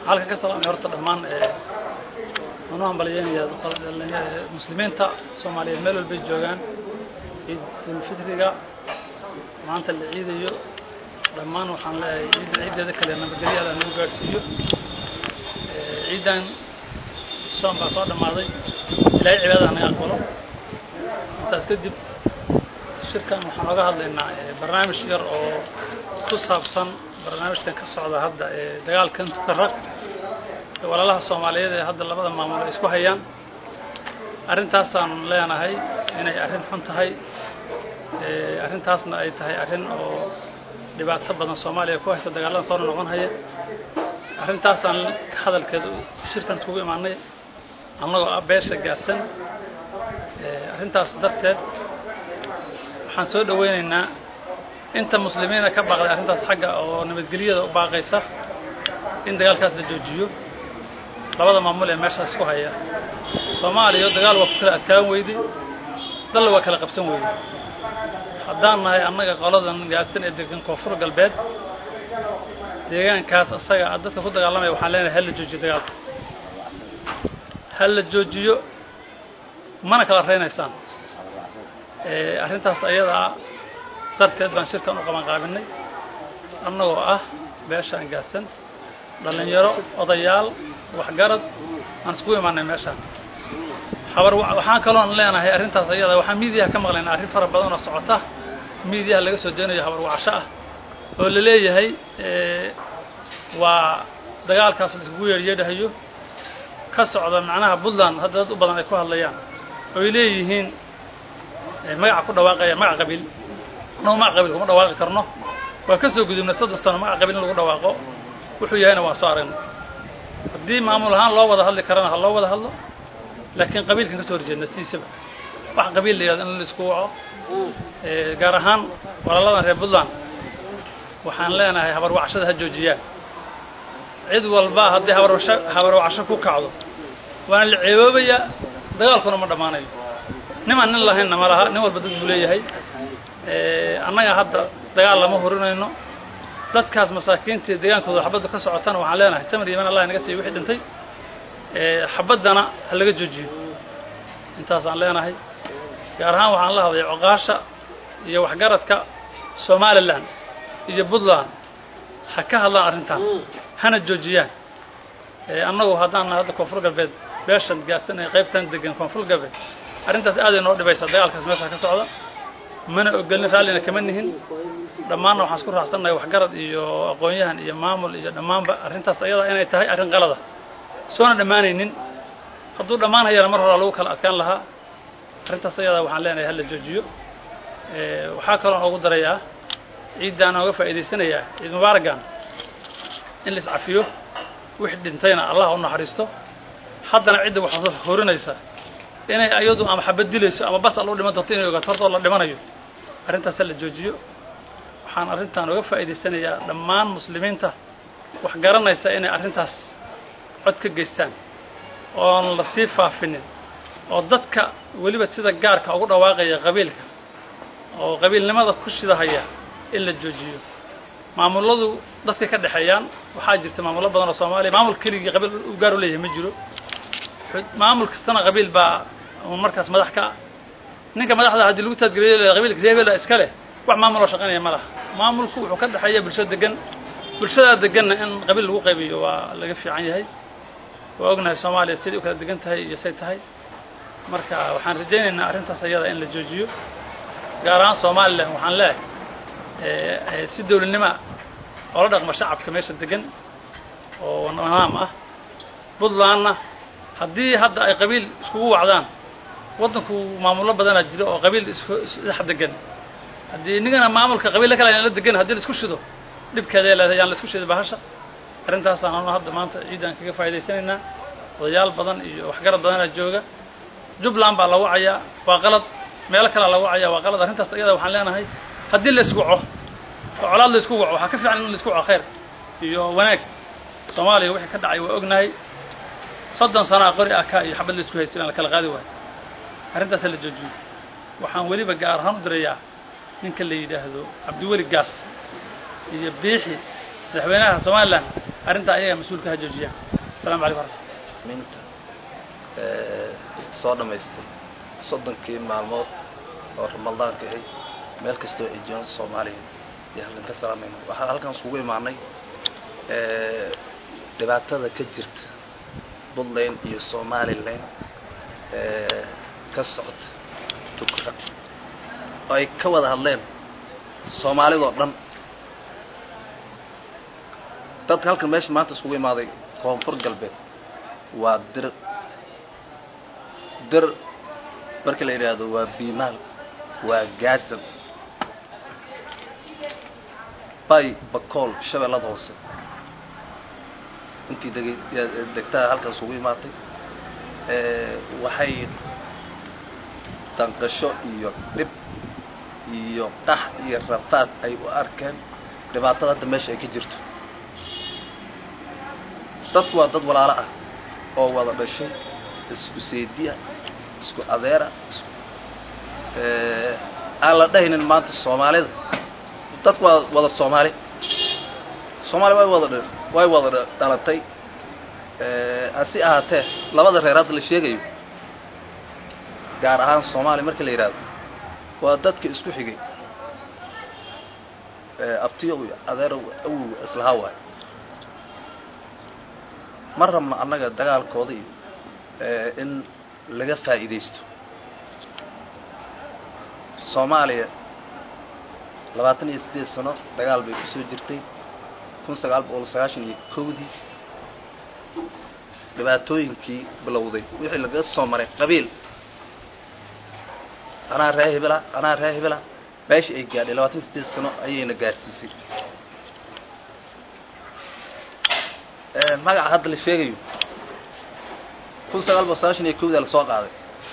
halka ka salaamay horta dhammaan anu hambalyeynaya muslimiinta soomaaliyeed meel walbay joogaan ciidulfitriga maanta la ciidayo dhammaan waxaan leeyahay ciidda ciiddeeda kale nabadgelyo alla nagu gaadhsiiyo ciiddan soon baa soo dhammaaday ilaahay cibaadada naga aqbalo intaas kadib shirkan waxaan oga hadlaynaa barnaamij yar oo ku saabsan barnaamijkan ka socda hadda ee dagaalkan tukarag ee walaalaha soomaaliyeed ee hadda labada maamul ay isku hayaan arrintaasaan leenahay inay arrin xun tahay arrintaasna ay tahay arrin oo dhibaato badan soomaaliya ku haysta dagaallada soo noqon haya arrintaasaan hadalkeeda shirkan iskugu imaanay annagoo ah beesha gaadsan arrintaas darteed waxaan soo dhaweynaynaa inta muslimiina ka baaqday arrintaas xagga oo nabadgelyada u baaqaysa in dagaalkaas la joojiyo labada maamul ee meeshaas isku haya soomaaliya dagaal waa ku kala adkaan weyday dalla waa kala qabsan weyday haddaan nahay annaga qoladan gaadsan ee degan koonfur galbeed deegaankaas asaga dadka ku dagaalamaya waxaan leenahay hal la joojiyo dagaalka hal la joojiyo mana kala reynaysaan arrintaas ayadaa darteed baan shirkan u qaban qaabinay annagoo ah beeshaan gaadsan dhallinyaro odayaal waxgarad aan iskugu imaanay meeshaan habar waxaan kaloon leenahay arrintaas ayada waxaan miidiyaha ka maqlaynaa arrin fara badan oo socota miidiyaha laga soo deenayo habar wacasho ah oo la leeyahay waa dagaalkaas la iskugu yeedhyeedhahayo ka socda macnaha puntland hadda dad u badan ay ku hadlayaan oy leeyihiin magaca ku dhawaaqaya magac qabiil annagu magac qabiil kuma dhawaaqi karno waa ka soo gudubnay soddon sano magac qabiil in lagu dhawaaqo wuxuu yahayna waan soo aragnay haddii maamul ahaan loo wada hadli karana ha loo wada hadlo laakiin qabiilkan ka soo horjeedna sidiisaba wax qabiil la yihahdo in la isku waco gaar ahaan walaaladan reer puntland waxaan leenahay habarwacashada ha joojiyaan cid walba haddii habarwasho habarwacasho ku kacdo waana la ceeboobayaa dagaalkuna ma dhammaanayo nimaan nin lahaynna ma laha nin walba dad buu leeyahay annaga hadda dagaal lama hurinayno dadkaas masaakiintii deegaankooda xabaddu ka socotana waxaan leenahay samir iman allah inaga siiyo wixii dhintay xabaddana ha laga joojiyo intaasaan leenahay gaar ahaan waxaan la hadlay coqaasha iyo waxgaradka somalilan iyo puntland ha ka hadlaan arrintan hana joojiyaan annagu haddaan hadda koonfur galbeed beeshan gaadsan ee qaybtan degan koonfur galbeed arrintaas aaday noo dhibaysaa dagaalkaas meesha ka socda mana ogolin raallina kama nihin dhammaanna waxaan isku raacsannahay waxgarad iyo aqoon-yahan iyo maamul iyo dhammaanba arrintaas ayadaa inay tahay arrin qalada soona dhammaanaynin hadduu dhammaan hayana mar horaa lagu kala adkaan lahaa arrintaas ayadaa waxaan leenahay hala joojiyo waxaa kaloon oogu darayaa ciiddaan ooga faa'iidaysanayaa ciid mubaaragan in la iscafiyo wixii dhintayna allah u naxariisto haddana cidda waxaa horinaysa inay ayadu ama xabad dilayso ama bas al u dhiman doonto inay ogaato horta oo la dhimanayo arrintaas ha la joojiyo waxaan arrintan oga faa'iidaysanayaa dhammaan muslimiinta wax garanaysa inay arrintaas cod ka geystaan oon la sii faafinin oo dadka weliba sida gaarka ugu dhawaaqaya qabiilka oo qabiilnimada ku shidahaya in la joojiyo maamuladu dadkay ka dhexeeyaan waxaa jirta maamullo badan oo soomaaliya maamul keligii qabiil u gaar u leeyahay ma jiro maamul kastana qabiil baa markaas madax ka ah ninka madaxda haddii lagu taadgeliyo qabiilka reebela iska leh wax maamuloo shaqaynaya ma laha maamulku wuxuu ka dhexeeya bulsho degan bulshadaa deganna in qabiil lagu qaybiyo waa laga fiican yahay waa ognahay soomaaliya siday u kala degan tahay iyo say tahay marka waxaan rajaynaynaa arrintaas ayada in la joojiyo gaar ahaan somalilan waxaan leehay si dowladnimoa oola dhaqma shacabka meesha degan oo nidaam ah puntlandna haddii hadda ay qabiil iskugu wacdaan waddanku maamullo badanaa jiro oo qabiil isdhex degan haddii nigana maamulka qabiilla kale la degan haddii la isku shido dhibkeeday leedahay yaan la isku shida bahasha arrintaasaan anu hadda maanta ciidan kaga faa'idaysanaynaa odayaal badan iyo waxgarad badanaa jooga jubbaland baa la wacayaa waa qalad meelo kalea la wacayaa waa qalad arrintaas ayada waxaan leenahay haddii la isku waco oo colaad la isku waco waxaa ka fiican in la isku waco khayr iyo wanaag soomaaliya wixii ka dhacay waa ognahay soddon sanaa qori aka iyo xabad la isku haystay aan la kala qaadi waayo arrintaas ha la joojiyo waxaan weliba gaar ahaan u dirayaa ninka la yidhaahdo cabdiweli gaas iyo biixi madaxweynaha somalilan arrintaa ayaga mas-uulka ha joojiyaan asalamu calaykum waraxmat minta soo dhammaystay soddonkii maalmood oo ramadaanka ahay meel kastoo ay joogaan soomaaliya iyo halkan ka salaamayna waxaan halkan isugu imaanay dhibaatada ka jirta puntland iyo somalilan ka socota tukra oo ay ka wada hadleen soomaalidoo dhan dadka halkan meesha maanta isugu imaaday koonfur galbeed waa dir dir marka la yidhaahdo waa biimaal waa gaasan bay bakool shabeellada hoose intii deg degtaa halkan isugu imaatay waxay danqasho iyo dhib iyo qax iyo rafaad ay u arkeen dhibaatada hadda meesha ay ka jirto dadku waa dad walaalo ah oo wada dhashay isku seediya isku adeera isku aan la dhahaynin maanta soomaalida dadku waa wada soomaali soomaali way wada way wada dhalatay hasi ahaatee labada reer hadda la sheegayo gaar ahaan soomaaliya marka la yidhaahdo waa dadka isku xigay abtiyo iyo adeero awowga islahaa waayo ma rabno annaga dagaalkooda iyo in laga faa'iidaysto soomaaliya labaatan iyo siddeed sano dagaal bay ku soo jirtay kun sagaal boqol sagaashan iyo kowdii dhibaatooyinkii bilowday wixii lagaga soo maray qabiil anaa ree hebela anaa ree hebela meesha ay gaadhay labaatan iyo siddeed sano ayayna gaadhsiisay magaca hadda la sheegayo kun sagaal boqol sagaashan iyo kowdaa lasoo qaaday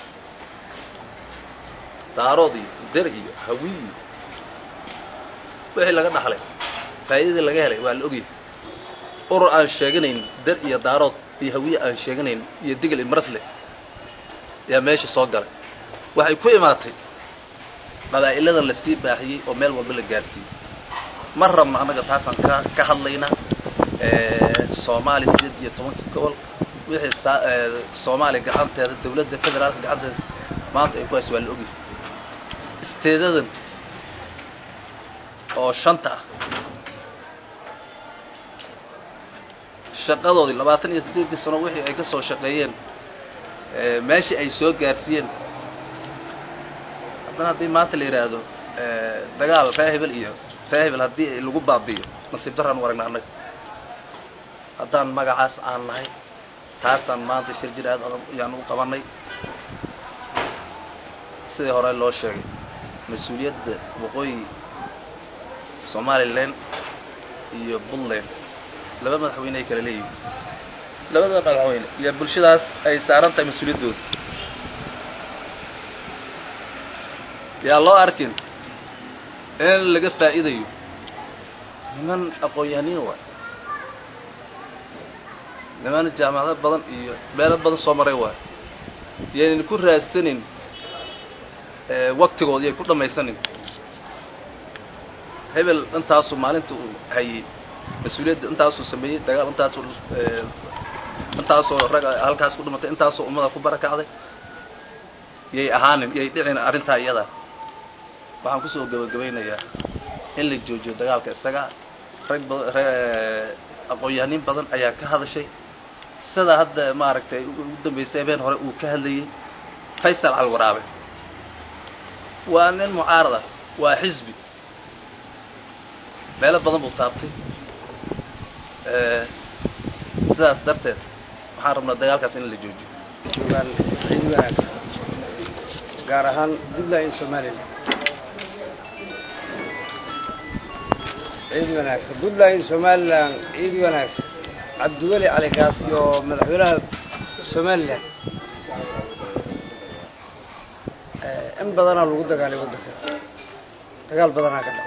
daarood iyo der iyo hawi iyo wixii laga dhaxlay faa'iidadii laga helay waa la ogyahay urur aan sheeganayn der iyo daarood iyo hawiye aan sheeganayn iyo digil iyo marafle yaa meesha soo galay waxay ku imaatay qabaa'iladan lasii baahiyey oo meel walba la gaarsiiyey ma rabno annaga taasaan ka ka hadlaynaa soomaaliya sideed iyo tobankii gobol wixii saa soomaaliya gacanteeda dawladda federaalka gacanteeda maanta ay ku hayso waa la ogyahay isteedadan oo shanta ah shaqadoodii labaatan iyo siddeedkii sano wixii ay ka soo shaqeeyeen meeshii ay soo gaarsiiyeen haddana haddii maanta la yidhaahdo dagaal ree hebel iyo ree hebel haddii lagu baabi'iyo nasiib daraan u aragna annaga haddaan magacaas aan nahay taasaan maanta shir jir aad ayaan u qabanay sidii hore loo sheegay mas-uuliyadda waqooyi somalilan iyo puntland laba madaxweyne ay kala leeyihin labada madaxweyne iyo bulshadaas ay saaran tahay mas-uuliyaddooda yaa loo arkin in laga faa'iidayo niman aqoon-yahaniin waay niman jaamacado badan iyo meelo badan soo maray waay yaynan ku raadsanin waktigoodi yay ku dhamaysanin hebel intaasuu maalinta uu hayey mas-uuliyadda intaasuu sameeyey dagaal intaasuu intaasoo rag halkaas ku dhimatay intaasoo ummada ku barakacday yay ahaanin yay dhicin arrintaa iyadaa waxaan kusoo gabagabaynayaa in la joojiyo dagaalka isaga rag bada aqoon-yahaniin badan ayaa ka hadashay sida hadda maaragtay ugu dambeysay habeen hore uu ka hadlayey faysal calwaraabe waa nin mucaarada waa xisbi meelo badan buu taabtay sidaas darteed waxaan rabnaa dagaalkaas in la joojiyo joogaan ciid wanaagsan gaar ahaan puntland iyo somalilan ciid wanaagsan puntland iyo somalilan ciid wanaagsan cabdiweli calikaas iyo madaxweynaha somalilan in badanaa lagu dagaalay waddanka dagaal badanaa ka dhaco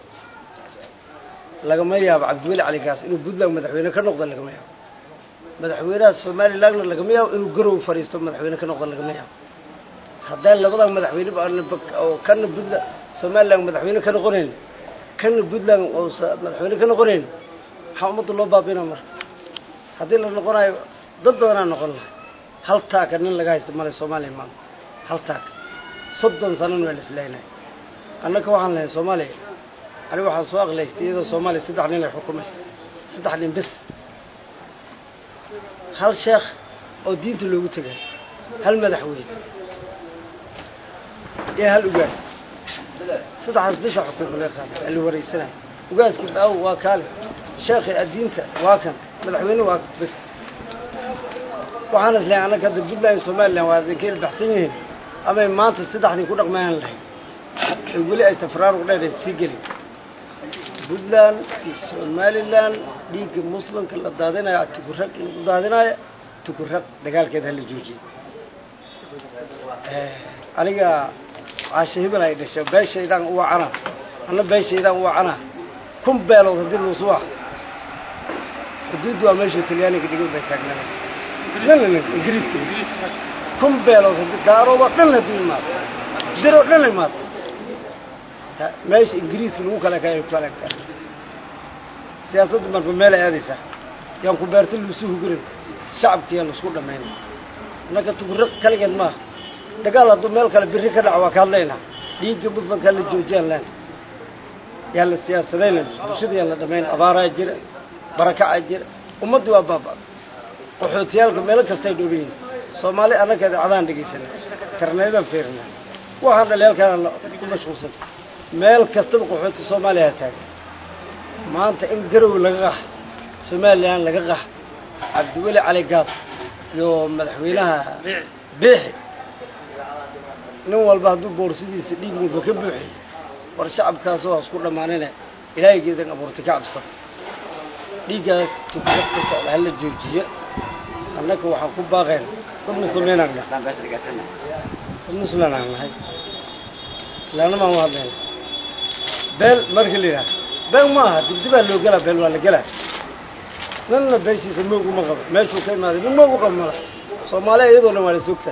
lagama yaabo cabdiweli calikaas inuu puntland madaxweyne ka noqdo lagama yaabo madaxweynaha somalilandna lagama yaabo inuu garow fadhiisto madaxweyne ka noqdo lagama yaabo haddaan labadan madaxweyne oo kana puntland somaliland madaxweyne ka noqonayn kana puntland oo madaxweyne ka noqonayn maxaa ummadda loo baabina marka haddii la noqonayo dad badanaa noqon lahay hal taaka nin laga haysta male soomaaliya maanta hal taaka soddon sanana waa la islaynay annaka waxaan lahayn soomaaliya ani waxaan soo aqlaystay iyadoo soomaaliya saddex nin ay xukumaysa saddex nin bes hal sheekh oo diinta loogu tegay hal madaxweyne iyo hal ugaas saddexdaas bisha xukunka laga qaaday ee la wareysanayo ugaaskii daawo waa kaale sheekhi addiinta waa kan madaxweyne waa bes waxaan islahay annaga hadda puntland iyo somalilan waa adinkeela baxsan yihiin amay maanta saddexdii ku dhaqmayaan lahayd ee weli ay tafraaruq dheer ay sii gelin puntland iyo somalilan dhiigga muslimka la daadinayo tukurag lagu daadinayo tukurag dagaalkeeda hala joojiye aniga caashe hebel ay dhashay beeshaydaan u wacana anna beeshaydaan u wacana kun beelood haddii luusuwax xuduuddu waa meesha talyaaniga dhigan bay taagnaanaysa dhanna ingiriiska kun beelood haddii daarooba dhan haddii imaado diroo dhan imaado meesha ingiriiska lagu kala kala kala siyaasadda marba meel ay aadaysaa yaan ku beerta luusu hugurin shacabkiyaa laisku dhamaynay annaka tuguro kaligeed maaha dagaal hadduu meel kale biri ka dhaco waa ka hadlaynaa dhiigga muslimkaa la joojiyaan leen yaa la siyaasadayna bulshada yaan la dhamayn abaaraa jira barakacaa jira ummaddii waa baaba'da qaxootiyaalka meelo kastay dhooban yihin soomaali annakeeda cadaan dhegaysana karneedaan feerina waxaan dhalinyaalkaana ku mashquulsan meel kastaba qaxooti soomaaliya taagan maanta in garow laga qax somalilan laga qax cabdiweli cali gaas iyo madaxweynaha biixi nin walba hadduu boorsidiisa dhiig mudo ka buuxiy war shacabkaasoo hasku dhammaanine ilaahaygeedan abuurtay ka cabsan dhiiggaas tukuad ka socda hala joojiyo annaka waxaan ku baaqeen dad muslimiinaan nahay dad muslimaan nahay ilaana maan u hadlayna beel marka la yidhaha beel ma aha dibdibaa loo gelaa beel waa la gelaa nanna beeshiisa moog uma qabo meeshuu ka imaaday nin moog u qabo mala soomaaliya iyadoo dhan waa la soogtaa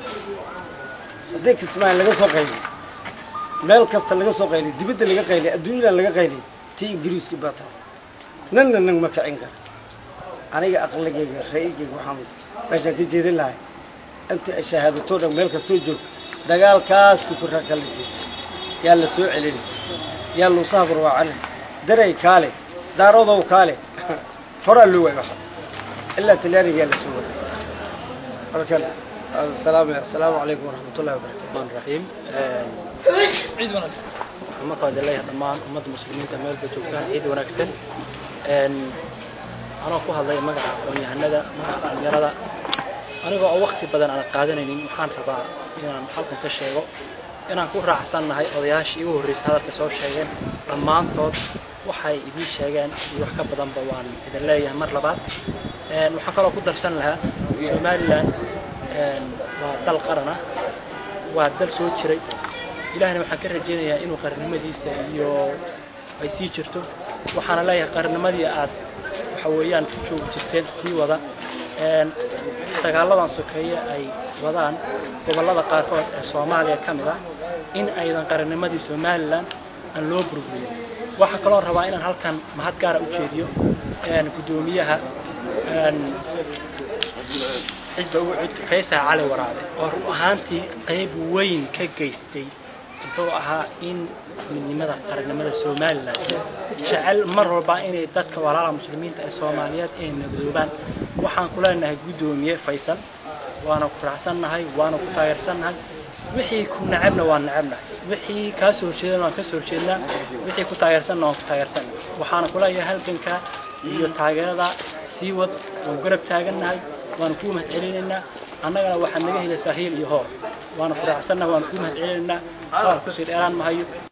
haddii kismaayo laga soo qayliy meel kasta laga soo qayliy dibadda laga qayliy adduunyadan laga qayliy tii ingiriiska baa tahay nanna nan ma kicin kara aniga aqligayga ra'yigayga waxaan meeshaan ka jeedin lahay inta ay shahaadatoo dhan meel kastoo joogto dagaalkaas tukuraa kala jeeda yaa la soo celini yaa luusaha barwaacani daray kaale daarodow kaale horaa loo waay waxa ilaa talyaaniga yaa la soo waay markan السلام السلام عليكم ورحمة الله وبركاته الرحمن الرحيم ciid wanaagsan waxaan marka hore leeyahay dhammaan ummadda muslimiinta meelba joogtaan ciid wanaagsan anoo ku hadlay magaca aqoon-yahanada magaca dhalinyarada anigoo oo wakti badan aan qaadanaynin waxaan rabaa inaan halkan ka sheego inaan ku raacsannahay odayaashii igu horreysay hadalka soo sheegeen dhammaantood waxay idiin sheegeen iyo wax ka badanba waan idin leeyahay mar labaad waxaan kaloo ku darsan lahaa somalilan waa dal qarana waa dal soo jiray ilahna waxaan ka rajaynayaa inuu qarannimadiisa iyo ay sii jirto waxaana leeyahay qarannimadii aad waxa weeyaan ku joogi jirteen sii wada dagaaladan sokeeye ay wadaan gobollada qaarkood ee soomaaliya ka mid ah in aydan qarannimadii somalilan aan loo burburin waxaa kaloo rabaa inaan halkan mahad gaara u jeediyo guddoomiyaha xisba ugu cud faysaha cali waraabe oo run ahaantii qayb weyn ka geystay muxuu ahaa in midnimada qarannimada somalilan jecel mar walba inay dadka walaala muslimiinta ee soomaaliyeed ay nabdoobaan waxaan ku leenahay guddoomiye faysal waana ku raacsannahay waana ku taageersannahay wixii ku nacabna waan nacabnahay wixii kaa soo horjeedana waan ka soo horjeednaa wixii ku taageersanna waan ku taageersannahay waxaana kuleeyahay halganka iyo taageerada sii wad waan garab taagannahay waana kuu mahad celinaynaa annagana waxaad naga helaysaa hiil iyo hoor waana ku raacsannahay waana kuu mahad celinaynaa hadal kusii dheeraan mahayo